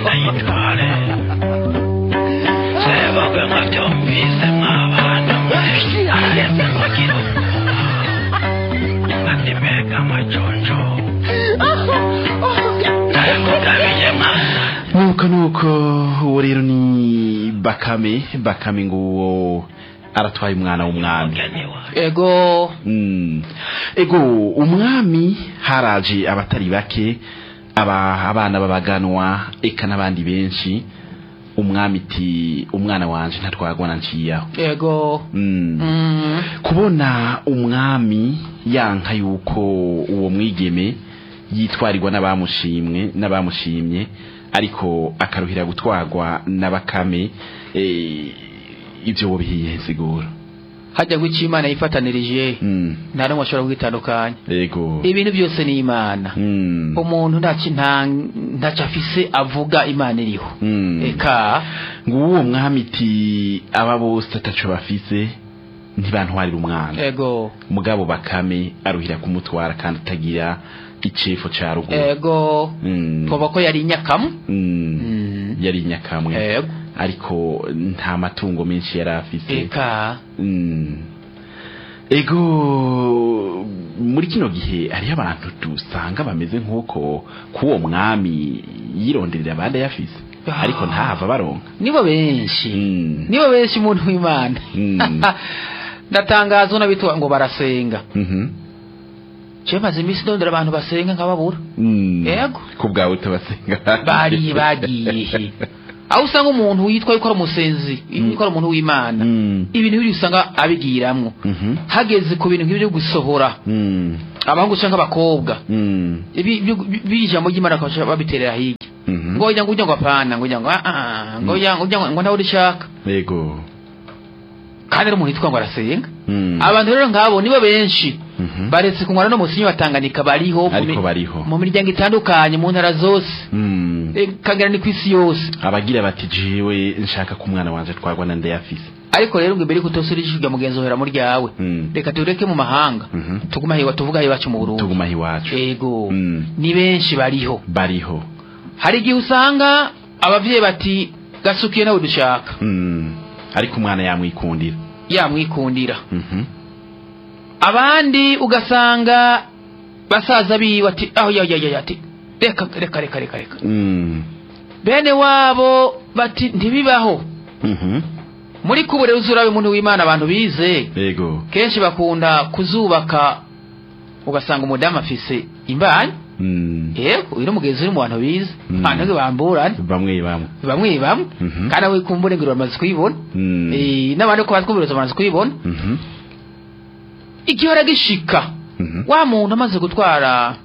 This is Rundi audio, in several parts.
nayitware sebagwe mwabyumvise mwabana mwe araheze mugira ati mbega amajonjo namugabiye mwana nuko nuko uwo rero ni bakame bakame ngo uwo aratwaye umwana w'umwami mugeni wawe ego Mm. ego umwami haraje abatari bake aba abana babaganwa eka n'abandi benshi umwami iti umwana wanje ntatwagwa na nciyaho ego mm. Mm. kubona umwami yanka yuko uwo mwigeme yitwarirwa n'abamushimwe n'abamushimye ariko akaruhira gutwarwa na bakame eh, ivyo wobihiye sigura hajya ngo icyo imana yifatanirije mm. nta n'umwe ashobora kwitandukanya ego ibintu byose ni imana mm. umuntu ntacyo nta ntacyo afise avuga imana iriho Mm. eka nguwo mwami iti aba bose ataco bafise ntibantwarira umwana ego mugabo bakame aruhira kumutwara kandi atagira icefo ca ruguru ego Mm. twoba ko yari inyakamu Mm. Mm. yari inyakamwe ego ariko nta matungo menshi yari afise eka Mm. ego muri kino gihe hariho abantu dusanga bameze nk'uko k'uwo mwami yironderera abandi ayafise Ah. ariko ntahava baronka nibo benshi Mm. nibo benshi umuntu w'imana Mm. ndatangaza unabitwa ngo barasenga Mhm. je maze iminsi ndondera abantu basenga nkababura Mm. Yego. ku bwawe utabasenga bariye bagiye aho usanga umuntu witwa yuko ari umusenzi yuko ari umuntu w'imana Mm. ibintu biri usanga abigiramwo Mhm. hageze ku bintu nk'ibyo gusohora Mm. abahungu canke abakobwa Mm. ibi byo- biri ijambo ry'imana bakaba babiterera hirya Mhm. ngo ujya ngo ujya ngo apana ngo ujya ngo ah ah ngo ujya ngo ujya ngo ntawe urishaka Yego. kandi ari umuntu yitwa ngo arasenga Mm. abantu rero nk'abo nibo benshi Mhm. baretse kunywana no musinyi wa Tanganyika bariho mu Ariko mi- bariho. mu miryango itandukanye mu ntara zose Mm. Eh, kagera ni ku isi yose abagira bati jewe nshaka ko umwana wanje twagwa na ndayafise ariko rero ngo imbere yuko utosura ijisho mugenzi uhera mu ryawe Mm. reka tureke mu mahanga Mhm. tuguma hiwa tuvuga iwacu mu Burundi tuguma iwacu ego Mm. ni benshi bariho bariho hari igihe usanga abavyeyi bati gasukiye nawe dushaka Mm. ariko umwana yamwikundira yamwikundira Mhm. abandi ugasanga basaza biwe ati aho ya ya ya ati reka reka reka reka reka Mm. bene wabo bati ntibibaho Mhm. muri kubure uzurabe umuntu w'Imana abantu bize Yego. kenshi bakunda kuzubaka ugasanga umudamu afise imbanyi Mm. yego uyu n'umugenzi uri mu bantu bize Mm. abantu bamburana bamwe bamwe bamwe bamwe Mhm. kandi awe kumbure ngo bamaze kuyibona Mm. Eh, n'abandi ko batwumviriza bamaze kuyibona Mhm. igihora gishika Mhm. wa muntu amaze gutwara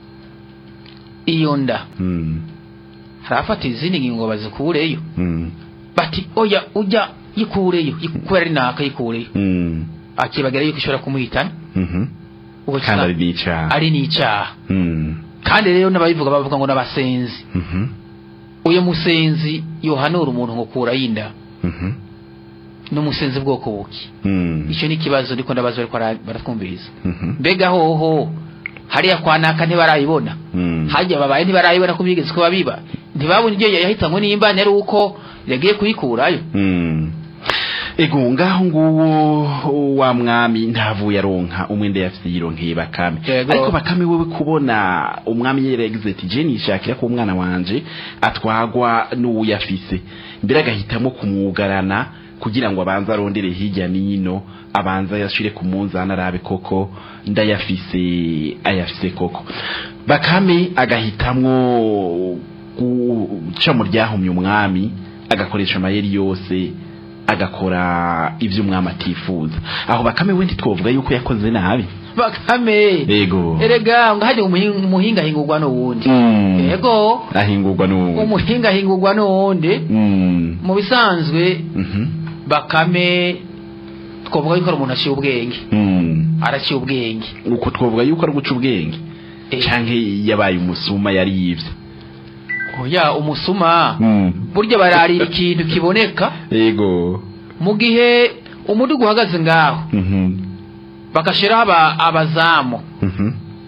iyo nda Mm. harafata izindi ngingo bazikureyo Mm. bati oya ujya yikureyo yiku- kubera ari naka yikureyo Mm. akibagira yuko ishobora kumuhitana Mhm. Ubwo kandi ari kisa- n'icaha ari n'icyaha Mm. kandi rero n'ababivuga bavuga ngo n'abasenzi Mhm. uyu musenzi yohanura umuntu ngo kura y'inda Mhm. n'umusenzi bwoko buki Mm. icyo ni ikibazo ndiko ndabaza bariko bara- baratwumviriza Mhm. mbega hoho hariya kwa naka ntibarayibona Mm. hajya babaye ntibarayibona ko bigeze ko babiba ntibabona ibyo yahitanywe n'imbani ari uko yagiye kuyikurayo Mm. ego ngaho nguwo wa mwami ntavuye aronka umwenda yafise yironkeye bakame Yego. ariko bakame wewe kubona umwami yeregeze ati je nishakira ko umwana wanje atwagwa n'uwuyafise mbere agahitamo kumwugarana kugira ngo abanze arondere hirya n'ino abanza yashire ku munzani arabe koko ndayafise ayafise koko bakame agahitamwo guca mu ryahumye umwami agakoresha amayeri yose agakora ibyo umwami atifuza aho bakame we ntitwovuga yuko yakoze nabi bakame yego erega ngo hajya umuhinga umuhinga ahingurwa n'uwundi Mm. yego ahingurwa n'ubu umuhinga ahingurwa n'uwundi Mm. mu bisanzwe Mhm. bakame twavuga yuko ari umuntu aciye ubwenge Mm. araciye ubwenge uko twovuga yuko ari guca ubwenge Eh, canke yabaye umusuma yari yivye oya umusuma Mm. burya bararira ikintu kiboneka yego mu gihe umudugu uhagaze ngaho Mhm. bagashiraho aba- abazamu Mhm.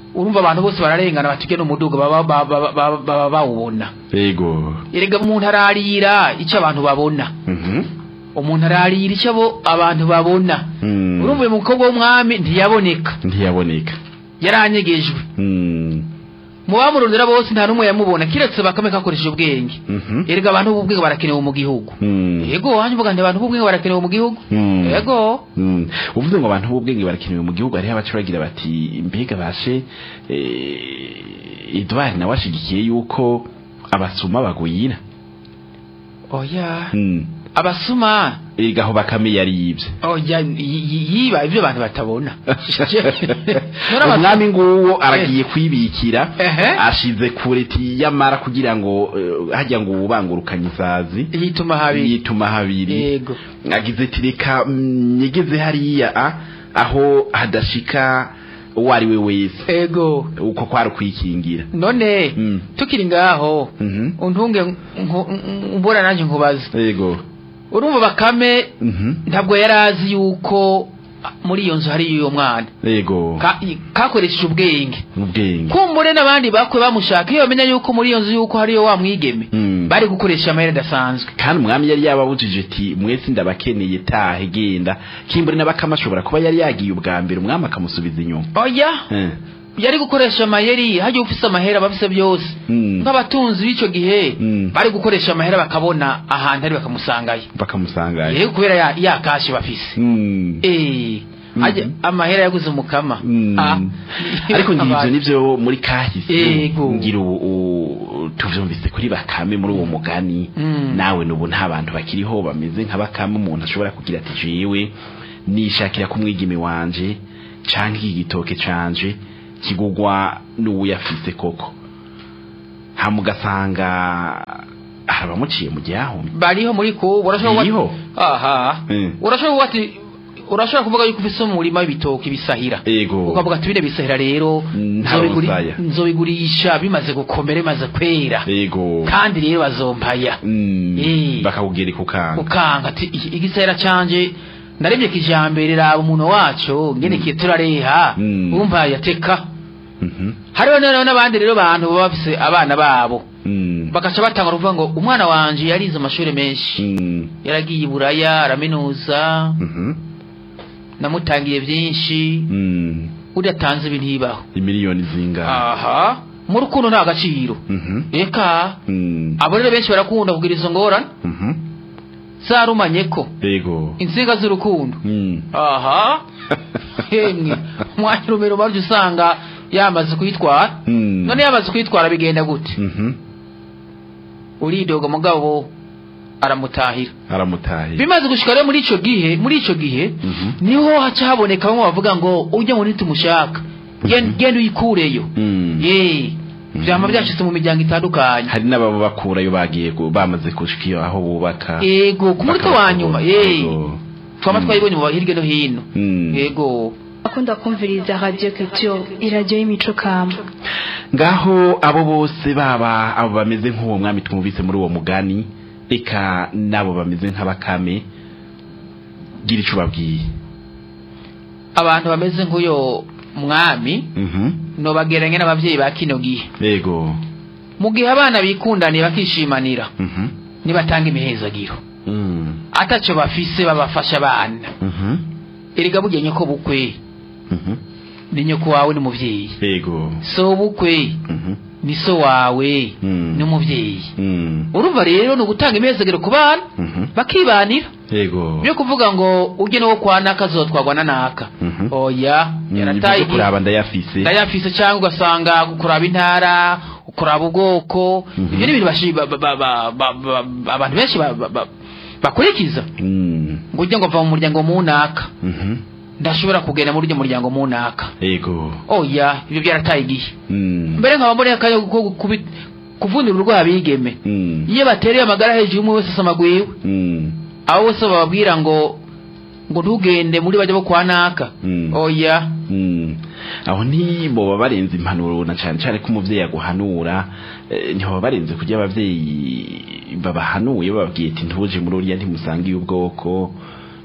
urumva abantu bose bararengana batujye n'umuduga baba baba- baba- baba- baba bawubona yego erega umuntu ararira icyo abantu babona Mhm. umuntu ararira icyo abo abantu babona Mm. urumva uyu mukobwa w'umwami ntiyaboneka ntiyaboneka yaranyegejwe Mm. mu bamurondera bose nta n'umwe yamubona kiretse bakame kakoresheje ubwenge Mhm. erega abantu b'ubwenge barakenewe mu gihugu Mm. yego wanjye uvuga nti abantu b'ubwenge barakenewe mu gihugu Mm. yego Mm. uvuze ngo abantu b'ubwenge barakenewe mu gihugu hariho abaca bagira bati mbega bashe eh, Edouard nawe ashigikiye yuko abasuma bagwira oya Mm. abasuma erega aho bakame yari yibye oya yi- yi- yiba ibyo abantu batabona None abasuma- umwami nguwo aragiye kwibikira Ehe. ashize kure tiyamara kugira ngo eh, hajya ngo ubangurukanye isazi yituma habi yituma habiri yego agize ati reka mm, nyegeze hariya a, aho hadashika uwo ari we wese yego uko kwari kwikingira none Mm. tukiri ngaho Mhm. untunge nku- nku- mbona nanjye nkubaza yego urumva bakame Mhm. ntabwo yari azi yuko muri iyo nzu hari uyo mwana yego Ka- kakoresheje ubwenge ubwenge kumbure n'abandi bakwe bamushaka iyo bamenya yuko muri iyo nzu yuko hariyo wa mwigeme Mm. bari gukoresha amayeri adasanzwe kandi umwami yari yababujije ati mwese ndabakeneye tahe genda kimbure n'abakama ashobora kuba yari yagiye ubwa mbere umwami akamusubiza inyuma oya Eh. yari gukoresha amayeri hajya ufise amahera abafise byose Mm. nk'abatunzi b'icyo gihe Mm. bari gukoresha amahera bakabona ahantu ari bakamusangayo bakamusangayo yego kubera ya, ya kashi bafise Mm. Eh, Mhm. ajya amahera yaguze umukama Mm. Ah. ariko ngivyo Abantu. nivyo muri kahise Yego. ngira ubu- u- tuvyumvise kuri bakame muri uwo mugani Mm. nawe nubu nta bantu bakiriho bameze nka bakame umuntu ashobora kugira ati jewe nishakira ku mwigeme wanje canke iki gitoke canje kigugwa n'uwuyafise koko hama ugasanga hari abamuciye mu gihahumye bariho muri ko urashobora Biriho? kuba- aha Mm. urashobora kuba ati urashobora kuvuga yuko ufise umurima w'ibitoki bisahira ego ukavuga ati bine bisahira rero Mm, nta nzobiguri- rusaya. nzobigurisha bimaze gukomera bimaze kwera ego kandi rero bazompaya Mm. Eh. bakakubwira ukanga ukanga ati "Iki- igisahira canje narebye kijambere raba umuntu wacu ngene kiye turareha Mm. umva yateka Mhm. hariho rero n'abandi rero bantu baba bafise abana babo Mm. bagaca batanga kuvuga ngo umwana wanje yarize amashuri menshi Mm. yaragiye i buraya araminuza Mhm. namutangiye byinshi Mm. udatanze ibi ntibaho imiliyoni zingana aha mu rukundo nta gaciro Mhm. eka Mm. abo rero benshi barakunda kugira izo ngorane Mhm. zarumanye ko ego insinga z'urukundo Mm. aha hemwe umwanya urumero maryo usanga yamaze kuyitwara Mm. none yamaze kuyitwara bigenda gute Mhm. uridoga mugabo aramutahira aramutahiye bimaze gushika rero muri ico gihe muri ico gihe Mhm. niho haca haboneka bamwe bavuga ngo ujya ngo ntitumushaka Gen- genda uyikureyo Mm. ye vyama byashitse mu miryango itandukanye hari n'ababa bakurayo bagiye gu- bamaze gushika iyo aho bubaka yego ku munota wa nyuma ye Ego. twama Mm. twayibonye mu hirya no hino Mm. yego akunda kumviriza radio culture iradiyo y'imico kamba ngaho abo bose baba abo bameze nk'uwo mwami twumvise muri uwo mugani reka n'abo bameze nk'abakame gira ico babwiye abantu bameze nk'uyo mwami Mhm. nobageranye n'abavyeyi ba kino gihe ego mu gihe abana bikundaniye bakishimanira Mhm. nibatanga imihezagiro Mm. ataco bafise babafasha abana Mhm. erega burya nyoko bukwe Mhm. ni nyoko wawe n'umuvyeyi ego so bukwe Mhm. ni so wawe Mm. n'umuvyeyi Mm. urumva rero ni ugutanga imihezagiro ku bana Mhm. bakibanira ego byo kuvuga ngo ujye n'uwo kwa naka azotwagwa na naka Mhm. oya Mm, yarataye ibyo kuraba ndayafise ndayafise cyangwa ugasanga kuraba intara kuraba ubwoko Mhm. ibyo ni ibintu bashi- ba- ba- ba- ba- ba- ba- abantu benshi ba- ba- ba- bakurikiza Mm. ngo ujye ngo va mu muryango munaka Mhm. ndashobora kugenda muri uryo muryango munaka ego oya ibyo byarataye igihe Mm. mbere nkaba mboneye akanya ko kubi- kuvunira urwaye abigeme Mm. iyo batereye amagara hejuru umwe wese asama gwiwe Mm. abo bose bababwira ngo ngo ntugende muri bajya bo kwa naka Mm. oya Mm. aho ntiboba barenze impanuro na cyane cyane ko umuvyeyi aguhanura eh, ntiboba barenze kurya abavyeyi babahanuye bababwiye ati ntuje muri uriya ntimusangiye ubwoko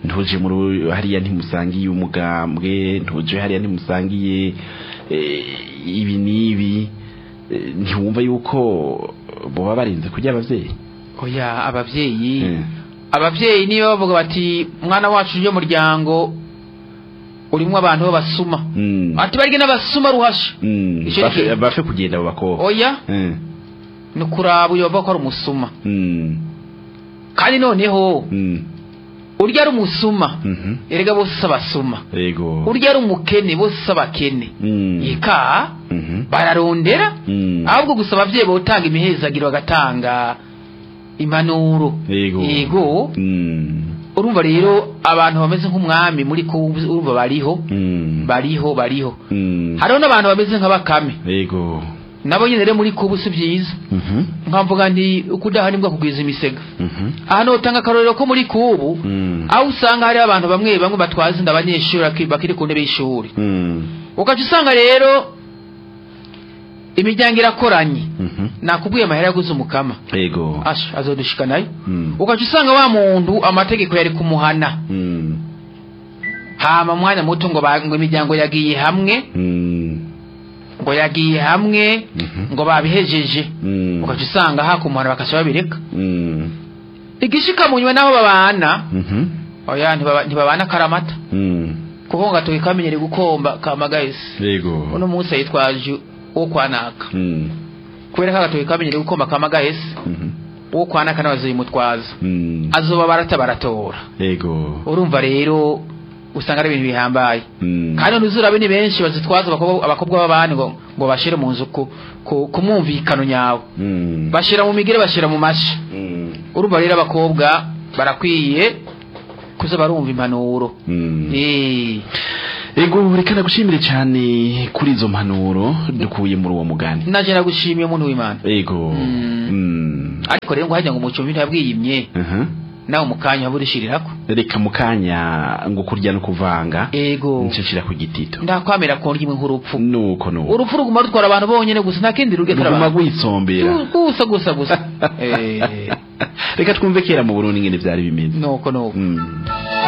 ntuje muri hariya ntimusangiye umugambwe ntuje hariya ntimusangiye eh, ibi n'ibi eh, ntiwumva yuko boba barinze kurya abavyeyi oya abavyeyi Eh. abavyeyi niyo bavuga bati mwana wacu uje muryango urimwo abantu b'abasuma Mm. ati barige n'abasuma ruhasha Mm. Ico Bafe- ni- bafe kugenda abo bakobwa oya Eh. ni ukuraba uyo bavuga ko ari umusuma Mm. kandi noneho Mm. urya ari umusuma Mhm. erega bose si abasuma Yego. urya ari umukene bose si abakene Mm. ika Mhm. bararondera Mm. ahubwo gusa abavyeyi botanga imihezagiro bagatanga impanuro Yego. yego Mm. urumva rero abantu bameze nk'umwami muri ko urumva bariho Mm. bariho bariho Mm. hariho n'abantu bameze nka bakame Yego. nabo nyine rero muri kubu si byiza Mhm. nkamvuga nti ukudaha nibwo kugwiza imisega Mhm. ahantu utanga akarorero ko muri kubu Mm. aho usanga hariho abantu bamwe bamwe batwaza inda abanyeshuri baki- bakiri ku ntebe y'ishuri Mm. ugaca usanga rero imiryango irakoranye Mhm. nakubwiye amahera yaguze umukama Yego. asha azodushika nayo Mm. ugaca usanga wa muntu amategeko yari kumuhana Mm. hama mwanya muto ngo ba- ngo imiryango yagiye hamwe Mm. ngo yagiye hamwe Mhm. ngo babihejeje Mm. ugaca usanga hakumuhana bakaca babireka Mm. igishika munywe n'abo babana Mhm. oya ntibaba- ntibabana akaramata Mm. kuko ngo gatoki kamenyere gukomba kamagayisi Yego. uno munsi yitwaje uwo kwanaka Mm. kubera ko agatoki kamenyere gukomba kamagayisi Mhm. uwo kwanaka nawe azoyimutwaza Mm. azoba barata baratora Yego. urumva rero usanga ari ibintu bihambaye Mm. kandi ntuzurabe ni benshi bazitwaza abakobwa abakobwa b'abandi ngo ngo bashire mu nzu ku ku- ku mwumvikano nyawe Mm. bashira mu migire bashira mu mashi Mm. urumva rero abakobwa barakwiye kuza barumva impanuro Mm. Eh, Ego reka nagushimire cyane kuri izo mpanuro dukuye muri uwo mugani. naje nagushimiye umuntu w'imana Ego. Mm. Mm. ariko rero ngo hajya ngo umucumbi ntiyabwiyimye Aha. nawe mu kanya waburishirirako Reka mukanya ngo kurya no kuvanga. ego Ncishira ku gitito. ndakwamira ko ndimwe nk'urupfu Nuko nuko. urupfu ruguma rutwara abantu bonyene gusa nta kindi rugetara Ruguma abantu gwisombera. gusa gusa gusa Eh, Reka twumve kera mu Burundi ngene byari bimeze. nuko nuko Mm.